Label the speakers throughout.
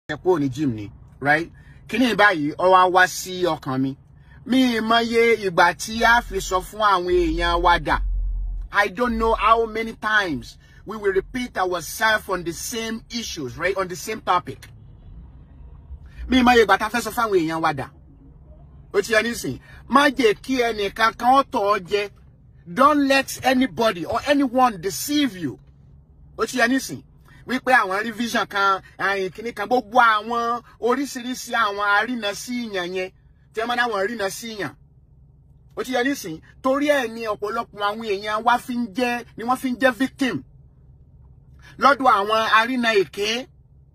Speaker 1: ẹ kúrò ní gym ni right kíní báyìí ó wá wá sí ọkàn mi mi mọye ìgbà tí a fi sọ fún àwọn èèyàn wa dà I don't know how many times we will repeat ourselves on the same issues right on the same topic mi mọye ìgbà tá a fẹ́ sọ fún àwọn èèyàn wa dà ó ti yẹ nísìn má jẹ́ kí ẹnìkan kan ó tọ̀ ọ́ jẹ don't let anybody or anyone deceive you ó ti yẹ nísìn wípé àwọn revision kan àyìn kìíní kan gbogbo àwọn oríṣiríṣi àwọn arínà sí ìyàn yẹn tí wọ́n máa náwọn rínà sí ìyàn ó ti yẹ nísìn torí ẹ̀ ní ọ̀pọ̀lọpọ̀ àwọn èèyàn wá fi ń jẹ́ ni wọ́n fi ń jẹ́ victim lọ́dọ̀ àwọn arínà èké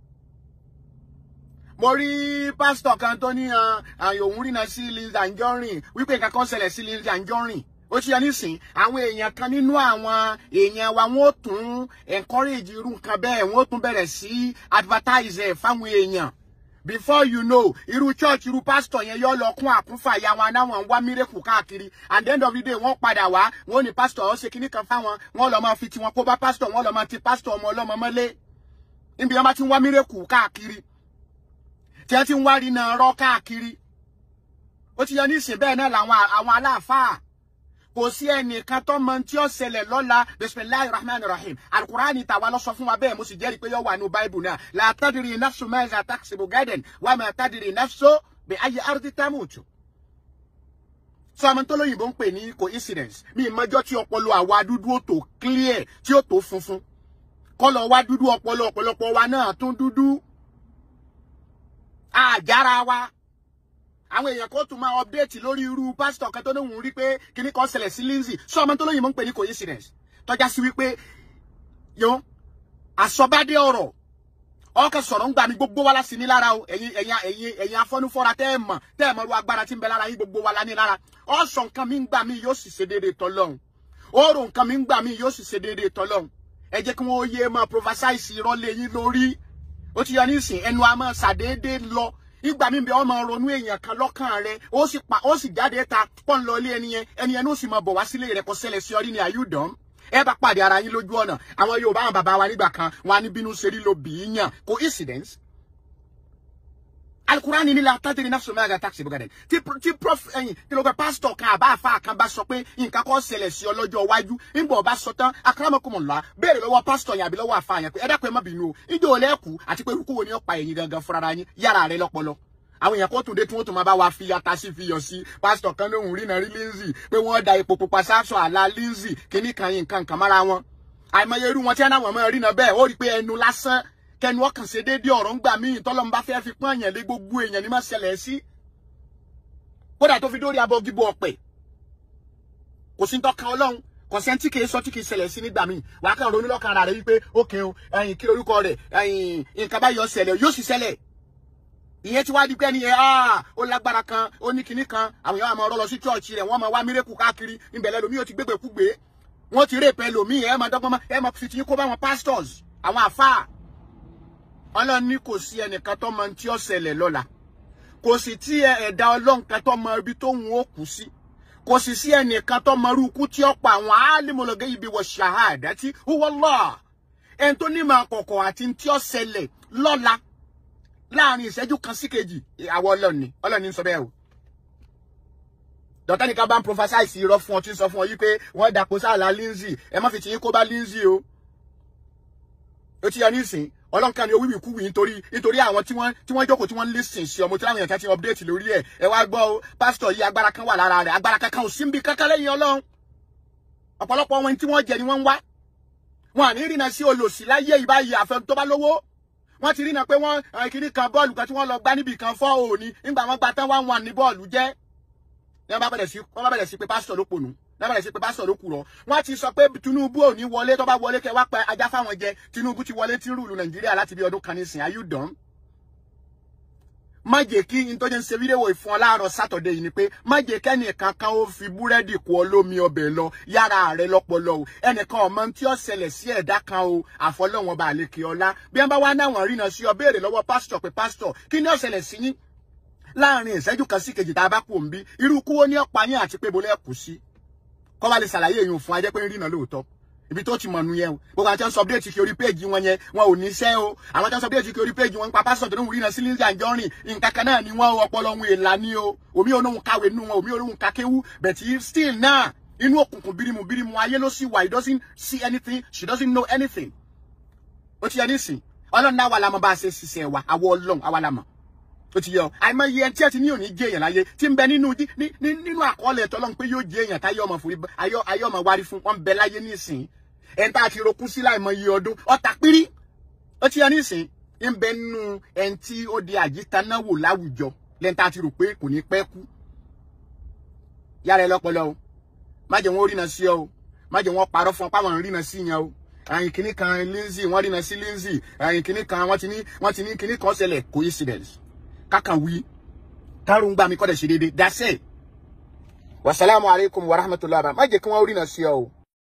Speaker 1: mo rí pásítọ̀ kan tó ní àyè òun rìnà sí Lizzy Anjorin wípé nǹkan kan ṣẹlẹ̀ sí Lizzy Anjorin ó ti yẹ nísìn àwọn èèyàn kan nínú àwọn èèyàn wa wọn ó tún encourage irú nǹkan bẹ́ẹ̀ wọn ó tún bẹ̀rẹ̀ sí advertise ẹ̀ fáwọn èèyàn before you know irú church irú pastor yẹn yọ lọ kún àkúnfà ya wọn anáwọn ń wá mírèkù káàkiri and the end of the day wọ́n padà wá wọ́n ní pastor ó ṣe kinní kan fáwọn wọ́n lọ máa fi tiwọn kó bá pastor wọ́n lọ máa ti pastor ọmọ ọlọ́mọ mọ́lé níbi wọn bá ti ń wá mírèkù káàkiri tí wọ́n ti ń wá rí náà rọ́ káàkiri ó ti yẹ nísìn bẹ́ẹ̀ náà làwọn àwọn aláàfáà kò sí ẹnìkan tó mọ tí ó ṣẹlẹ̀ lọ́la bisimilahi rahman rahim alukurani tàwa lọ sọ fún wa bẹ́ẹ̀ mo sì jẹ́rìí pé yóò wà ní báìbù náà la tadiri nafsu mẹ́za taksibu gaden wa ma tadiri nafsu bi ayi ardi tamutu. sọ ọmọ tó lóyìnbó ń pè ní coincidence mi ìmọ̀jọ́ tí ọpọlọ àwa dúdú ó tó clear tí ó tó funfun kọlọ wa dúdú ọpọlọ ọ̀pọ̀lọpọ̀ wa náà tún dúdú àjára wa àwọn èèyàn kan tún máa update lórí irú pásítọ̀ kan tó lóun rí pé kíní kan ṣẹlẹ̀ sí Lizzy sọ ọmọ tó lóyìnbó ń pè ní coincidence tọ́já sí wípé yó àsọbádé ọ̀rọ̀ ọkọ̀ sọ̀rọ̀ ń gbà mí gbogbo wa láti ní lára o ẹ̀yin ẹ̀yin ẹ̀yin ẹ̀yin afọ́nufọ́ra tẹ́ ẹ̀ mọ̀ tẹ́ ẹ̀ mọ̀ ru agbára tí ń bẹ lára yín gbogbo wa la ní lára ọ̀sọ̀ nǹkan mi ń gbà mí yóò sì ṣe déédéé tọ́lọ́hún ọ̀rọ̀ nǹkan mi ń gbà mí yóò sì ṣe déédéé tọ́lọ́hún ẹ jẹ́ kí wọ́n yé máa prophesize irọ́ lé yín lórí ó ti yọ nísìn ẹnu a máa ṣàdédé lọ ìgbà mi bẹ ọmọ ronú èèyàn kan lọ́kàn rẹ ó sì pa ó sì jáde ta pọ́n lọ ilé ẹni yẹn ẹni yẹn ló sì máa bọ̀ wá sílé rẹ kó ṣẹlẹ̀ sí ọrí ni àyùdán ẹ bá pàdé ara yín lójú ọ̀nà àwọn Yorùbá àwọn bàbá wa nígbà kan wọn á ní bínú ṣe rí lo bì í yàn coincidence alukurani ni la tàdé ní nafsu mẹ́ta taxi bugade tí tí prof ẹyin tí ló pẹ́ pásítọ̀ kan àbá àfa kan bá sọ pé nǹkan kan ṣẹlẹ̀ sí ọ lọ́jọ́ iwájú nígbà ọba sọ tán akramakumullah béèrè lọ́wọ́ pásítọ̀ yẹn àbí lọ́wọ́ àfa yẹn pé ẹ dákun ẹ má bínú o ìjọ ò lẹ́kù àti pé irúkú wo ni ó pa ẹ̀yin gangan fúnra yín yára rẹ lọ́pọlọ àwọn èèyàn kó tún dé tí wọ́n tún máa bá wa fi ata sí fi yọ̀ sí pásítọ̀ kan lóhùn rí náà rí Lizzy pé wọ́n da epo pupa sáṣọ àlà Lizzy kíní kan yín nǹkan kan mára wọn àìmọye irú wọn tí wọn náà mọ̀ rí náà bẹ́ẹ̀ ó rí pé ẹnu lásán kẹnu ọkàn ṣe déédéé ọ̀rọ̀ ń gbà míì tọ́lọ́mù bá fẹ́ fi pọ́n èèyàn lé gbogbo èèyàn ní má ṣẹlẹ̀ sí kódà tó fi dórí abọ́ gíbo ọ̀pẹ̀ kò sí tọ́ka ọlọ́run kò sẹ́ni tí kìí sọ tí kìí ṣẹlẹ̀ sí nígbà míì wàá kàn ronú lọ́kàn ara rẹ̀ wípé ókè o ẹ̀yìn kí lorúkọ rẹ̀ ẹ̀yìn nǹkan báyọ̀ ṣẹlẹ̀ yóò sì ṣẹlẹ̀ ìyẹn tí wàá di pé ẹni yẹn ah ó lágbára kan ó ní kinní kan àwọn èèyàn máa rọ́ lọ sí chọ́ọ̀chì rẹ̀ wọ́n máa wá mírèkù káàkiri ìbẹ̀lẹ̀ lomi ó ti gbégbé kúgbé wọ́n ti rèpẹ́ lomi ẹ̀ máa dọ́gbọ́n ẹ̀ máa fi ti kó bá wọn pastors àwọn àfáà ọlọ́run ní kò sí ẹnìkan tó mọ tí ó ṣẹlẹ̀ lọ́la kò sì tí ẹ̀dá ọlọ́run kan tó mọ ibi tó ń ó kú sí kò sì sí ẹnìkan tó mọ irú ikú tí ó pa àwọn alimọ̀lọ́gẹ́ ibi wọ ṣahadati huwallah ẹni tó ní máa kọ̀kọ̀ àti tí ó ṣẹlẹ̀ lọ́la láàrin ìṣẹ́jú kan sí kejì àwọn ọlọ́run ni ọlọ́run ní sọ bẹ́ẹ̀ o dọ̀tà nìkan bá ń prophesize irọ́ fún ọ tí ń sọ fún ọ yí pé wọ́n dàpọ̀ sáàlà Lizzy ẹ má fi tìyín kó bá Lizzy o ó ti yẹ nísìn ọlọ́nkà ni owíwì kúwì nítorí nítorí àwọn tí wọ́n tí wọ́n jókòó tí wọ́n ń listen sí ọmọ tí láwọn èèyàn kan ti update lórí ẹ̀ ẹ wá gbọ́ o pásítọ̀ yìí agbára kan wà lára rẹ̀ agbára kankan ò sí níbi kankan lẹ́yìn ọlọ́run ọ̀pọ̀lọpọ̀ wọn tí wọ́n jẹ ni wọ́n ń wá wọn à ní rìnà sí olòṣì láyé ìbáyìí àfẹn tó bá lówó wọ́n ti rìnà pé wọ́n kiri kan bọ́ọ̀lù kan tí wọ́n lọ gbá níbì kan fọ́ òní nígbà wọn gba tán wá wọn ní bọ́ọ̀lù jẹ́ wọ́n bá bẹ̀rẹ̀ sí wọ́n bá bẹ̀rẹ̀ sí pé pásítọ̀ ló pònú lábàrẹ̀ sí pé pásítọ̀ ló kùrọ̀ wọ́n ti sọ pé Tinubu ò ní wọlé tó bá wọlé kẹ wá pa ajá fáwọn jẹ Tinubu ti wọlé tí ń rúlu Nàìjíríà láti bí ọdún kan nísìn are you done? má jẹ́ kí n tó jẹ́ ń ṣe fídíò ìfún ọ láàárọ̀ sátọ̀dẹ̀ yìí ni pé má jẹ́ kẹ́nìkan kan ó fi búrẹ́dì kú ọ lómi ọbẹ̀ lọ yára rẹ lọ́pọlọ o ẹnìkan ọmọ tí ó ṣẹlẹ̀ sí ẹ̀dá kan o àfọlọ́wọn bá lè kí ọlá bí wọ́n bá wá náwọn rí náà sí ọ béèrè lọ́wọ́ pásítọ̀ pé pásítọ̀ kí ni ó ṣẹlẹ̀ sí yín láàrin ìṣẹ́jú kan sí kejì tá a bá kú òǹbí irú kúwó ní ọ̀pá yín àti pé bolẹ́ kù sí kọ́ bá lè ṣàlàyé èèyàn fún ajẹ́ pé ń rìnà lóòótọ́ ibi tó ti mọ̀ nu yẹn o gbogbo àwọn tí wọ́n sọ update kí orí péjì wọn yẹn wọn ò níṣẹ́ o àwọn tí wọ́n sọ update kí orí péjì wọn nípa pásítọ̀ tó ń rí náà sí Lizzy Anjorin nǹkan kan náà ni wọ́n ọpọlọ ohun èèlà ni o omi olóhùn kàwé nu wọn omi olóhùn kakéwú bẹ̀tì still náà inú òkùnkùn bírímù bírímù ayé ló sì wà he doesn't see anything she doesn't know anything ó ti yẹ nísìn ọlọ́run náà wà lámọ́ bá a ṣe ṣiṣẹ́ wa àwọ ọlọ́run àwa lámọ́ ó ti yọ àìmọye ẹni tí ẹ ti ní òní jẹ èèyàn láyé tí ń bẹ nínú nínú àkọọ́lẹ̀ tọ́lọ́run pé yóò jẹ èèyàn táyé ọmọ fòrí ayé ọmọ wárí fún wọn bẹ láyé nísìn ẹni tá a ti rokú sí láìmọye ọdún ọ̀tà pírí ó ti yẹ nísìn ń bẹ nínú ẹni tí ó di àjítanáwò láwùjọ lẹ́ni tá a ti rò pé kò ní pẹ́ kú yára ẹ lọ́pọlọ o má jẹ́ wọn ó rìnà sí ọ o má jẹ́ wọn parọ́ fún ọ páwọn rìnà sí yẹn o àyìn kìíní kan Lizzy wọ́n rìnà sí Lizzy àyìn kìíní kan wọ́n ti ní wọ́n ti ní kìíní kan ṣẹlẹ̀ coincidence kákan wí kárùn gbà mí kọ́ dẹ̀ ṣe déédéé dasẹ́ wasalaamu alaykum wa rahmatulahi má jẹ́ kí wọ́n rìnà sí ọ o.